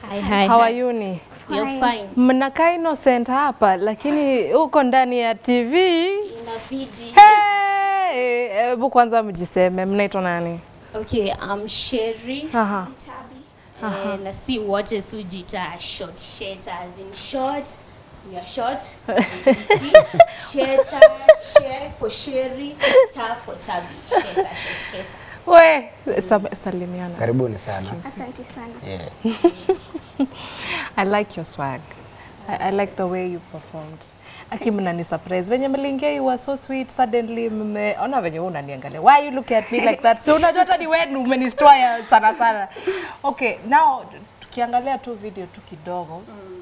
Hi, hi, How hi. are you ni? You're fine. Mnakaa innocent hapa lakini uko ndani ya TV. Inabidi. Hey, hebu kwanza mjiseme, mnaitwa nani? Okay, I'm Sherry. Aha. Eh, na si wote sujita short sheta as in short. We are short. Sheta, share for Sherry, ta for Tabi. Sheta, short sheta. We, sa- salimiana. Karibuni sana. Asante sana. Yeah. I like your swag. I, I like the way you performed. Aki mnani surprise. Venye mliingia you were so sweet suddenly mmeona venye wewe unaniangalia. Why you look at me like that? So unajua hata ni wewe umenistua ya sana sana. Okay, now tukiangalia tu video tu kidogo.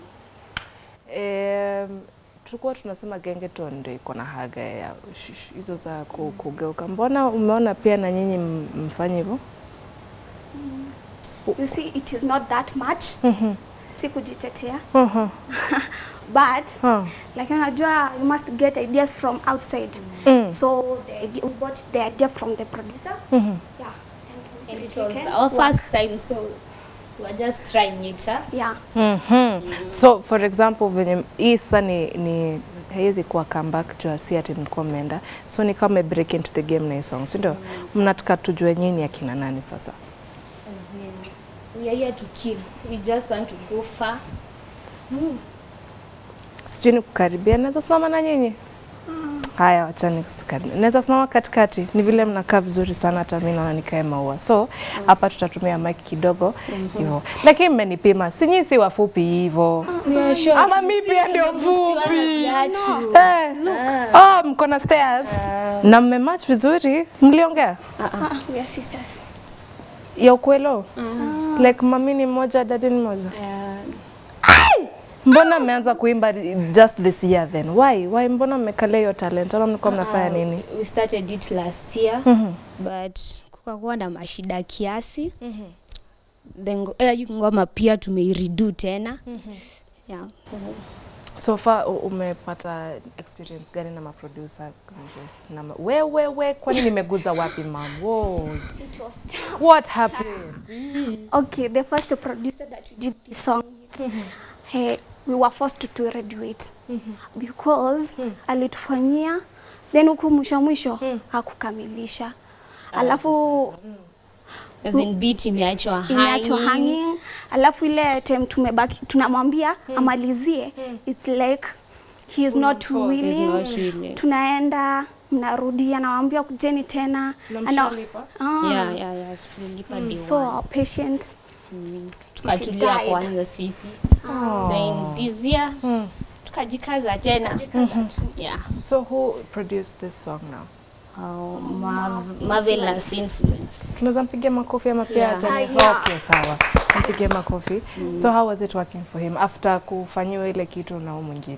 Um, tulikuwa tunasema gengeton ndio iko na haga ya sh- sh- hizo za ku- kugeuka. Mbona umeona pia na nyinyi m- mfanye hivyo? You see, it is not that much. Si kujitetea. Mhm. But Huh. lakini unajua you must get ideas from outside. So the idea, we bought the idea from the producer. Yeah. And we And it said, was okay, our work. first time, so we were just trying it. Huh? Yeah. Mhm. So for example venye hii sasa ni, ni haiwezi kuwa comeback juu si ati mlikuwa mmeenda, so ni kama break into the game na hii song, si ndio? Mnataka tujue nyinyi akina nani sasa? As in, we are here to kill. We just want to go far. Sijui ni kukaribia, naweza simama na nyinyi? Haya, wachani kusikaribia. Naweza simama katikati, ni vile mnakaa vizuri sana, hata mimi naona nikae maua. So hapa tutatumia mic kidogo hivyo, lakini mmenipima, si nyinyi si wafupi hivyo We are short. ama mi pia ndio Tumebustiwa na fupi? viatu. Eh, oh, mko na stairs na mmematch vizuri. Mliongea Ah, we are sisters. ya ukwelo like mami ni mmoja dadi ni mmoja Uh, mbona mmeanza kuimba just this year then why why mbona mmekalia hiyo talent ama mlikuwa mnafanya nini we started it last year but kukakuwa na mashida kiasi then ngo- eh, ngoma pia tumeiredo tena yeah. so far u- umepata experience gani na maproducer na ma- we we we kwani nimeguza wapi mam Whoa. It was tough. what happened Okay, the first producer that we did this song with, hey, we were forced to, to graduate because alitufanyia then huku mwisho mwisho hakukamilisha alafu As in beat imeachwa imeachwa hanging. hanging alafu ile time tumebaki tunamwambia amalizie it's like he is not willing He's not willing. tunaenda mnarudi anawambia kujeni tena Na Ana- mshalipa? Ah, Yeah, yeah, yeah, tulilipa day so one. our patient tukatulia guide. kwanza sisi then this year tukajikaza tena yeah. so who produced this song now Oh, marv- marvelous influence tunaweza mpigia makofi ama pia Yeah. acha ni- Ah, yeah. okay sawa mpige makofi so how was it working for him after kufanyiwa ile kitu na huyu mwingine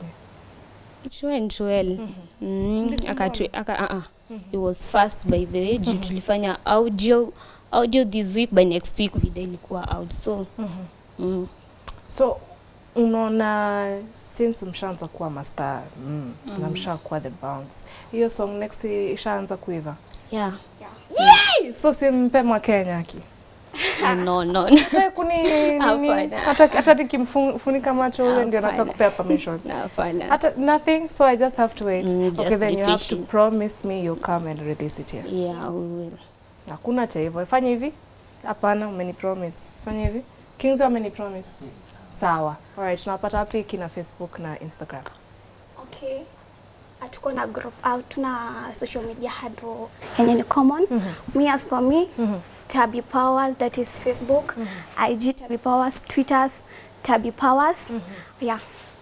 It went well. Mm, akatu, aka, uh, uh. It was fast by the way juu tulifanya audio audio this week by next week video ilikuwa out so mm. so unaona since mshaanza kuwa master mm, na mshakuwa the bounce hiyo song next ishaanza kuiva yeah. so simpe mwa Kenya aki Uh, no no Wewe kuni nini Hapana. hata hata nikimfunika macho wewe ndio nataka Hapana. kupea permission no, hapana. hata nothing so I just have to wait Mm, okay just then be you have to patient. promise me you'll come and release it here yeah we will Hakuna cha hivyo. Fanya hivi. Hapana, umeni promise. Fanya hivi. Kings ameni promise. Sawa. Alright, tunapata wapi kina Facebook na Instagram? Okay. Hatuko na group out tuna social media handle yenye ni common. Me as for me, Tabi Powers that is Facebook, IG Tabi Powers, Twitters Tabi Powers. Yeah.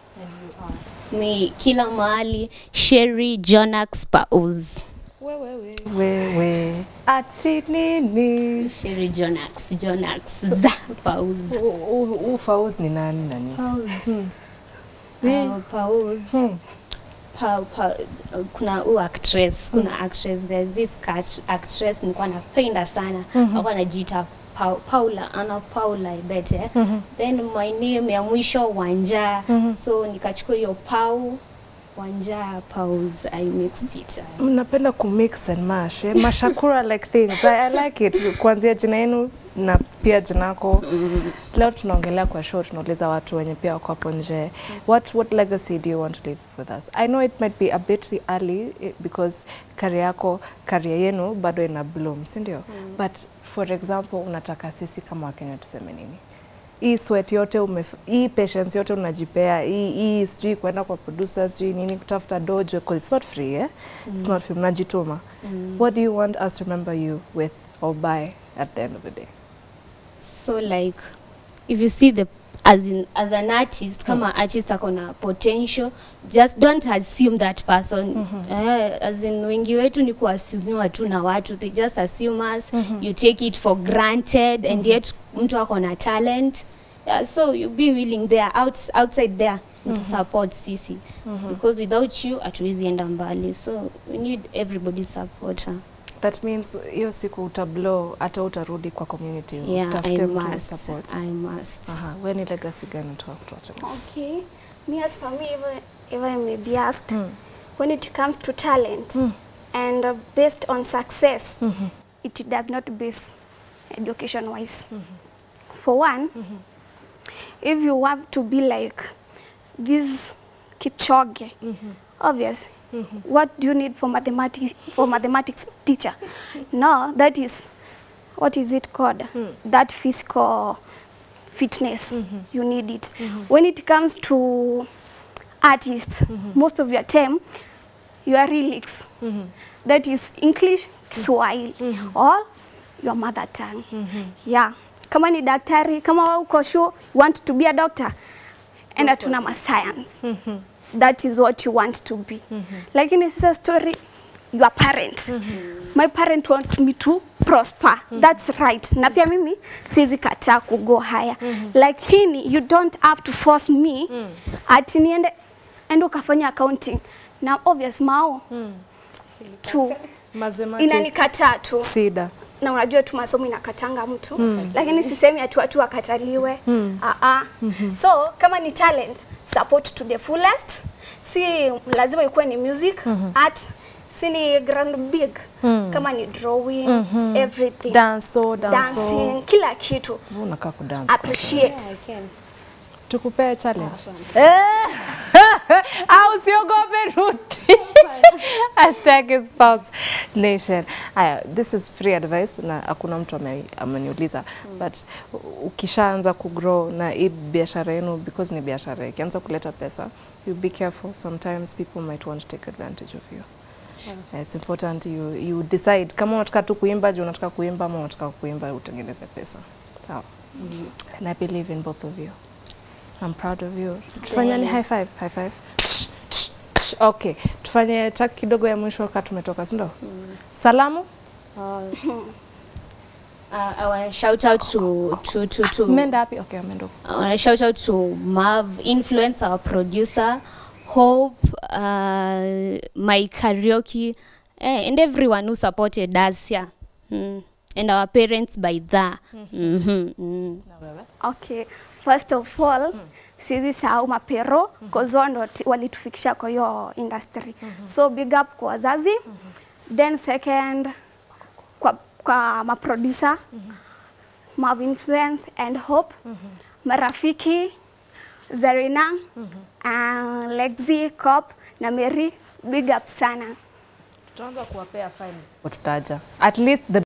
mi kila mahali Sherry Jonax Paus Wewe wewe. Ati nini? Sherry Jonax Jonax za Paus Ufauz ni nani nani? Paus Ni- uh, Paus Hmm. pa, pa, uh, kuna u actress kuna actress there's this cat, actress nilikuwa napenda sana alikuwa anajiita Pa- Paula ana Paula I bet eh? then my name ya mwisho Wanja so nikachukua hiyo Pau Wanja Pause, I mixed it. uh, mnapenda kumix and mash eh? mashakura like things I, I like it kuanzia jina yenu na pia jina yako leo tunaongelea kwa show tunauliza watu wenye pia wako hapo nje what, what legacy do you want to leave with us i know it might be a bit early eh, because career yako career yenu bado ina bloom si ndio but for example unataka sisi kama wakenya tuseme nini hii sweat yote umef hii patience yote unajipea hii hii sijui kwenda kwa producer sijui nini kutafuta dojo 'cause it's not free eh? it's not free mnajituma what do you want us to remember you with or by at the end of the day so like if you see the as in as an artist kama artist ako na potential just don't assume that person eh, as in wengi wetu ni kuassumiwa tu na watu they just assume us you take it for granted and yet mtu ako na talent yeah, so you be willing there out, outside there to support sisi because without you hatuwezi enda mbali so we need everybody's support huh? that means hiyo siku utablow hata utarudi kwa community yeah, I utafute mtu must, support I must. aha we ni legacy gani unataka kutuacha Okay. Me as for me, if I, if I may be asked, Mm. when it comes to talent Mm. and uh, based on success, it does not base education wise. For one, if you want to be like this Kipchoge, obvious. What do you need for mathematics for mathematics teacher? No, that is what is it called? That physical fitness. You need it. When it comes to artists, most of your time, your lyrics. That is English, Swahili, or your mother tongue. Yeah. Kama ni daktari, kama wewe uko sure you want to be a doctor, enda tuna ma science. That is what you want to be. Lakini sasa story your parent. My parent want me to prosper. That's right. Na pia mimi siwezi kataa kugo higher. Lakini you don't have to force me ati niende ende ukafanya accounting. Na obvious mao tu inanikataa tu sida na unajua tu masomo inakatanga mtu mm. lakini sisemi ati watu wakataliwe mm. uh -uh. so kama ni talent support to the fullest si lazima ikuwe ni music mm -hmm. art si ni grand big mm. kama ni drawing mm -hmm. everything danso danso dancing kila kitu Wewe unakaa kudance appreciate tukupee challenge Eh! au usiogope ruti hashtag is Pulse nation aya this is free advice na hakuna mtu ame- ameniuliza but u- ukishaanza kugrow na hii biashara yenu because ni biashara ikianza kuleta pesa you be careful sometimes people might want to take advantage of you Yeah, it's important you, you decide kama unataka tu kuimba juu unataka kuimba ama unataka kuimba utengeneze pesa sawa and I believe in both of you I'm proud of you. Tufanyani high five, high five. Tsh, tsh, tsh. Okay, tufanye track kidogo ya mwisho wakati tumetoka, si ndio? Salamu? Uh, I want to shout out to to to to. Mmeenda wapi? Okay, ameenda. huko. I want to shout out to Marv, influence our producer, Hope, uh, my karaoke, eh, and everyone who supported us here, mm. and our parents by that. Mm-hmm. Mm. Okay, first of all mm. siwezi sahau mapero mm -hmm. wao ndo ti- walitufikisha kwa hiyo industry mm -hmm. so big up kwa wazazi mm -hmm. then second kwa, kwa maproducer mm -hmm. Mav Influence and Hope mm -hmm. marafiki Zarina mm -hmm. uh, Lexi Cop na Mary big up sana Tutaanza kuwapea fines. Tutaja. At least the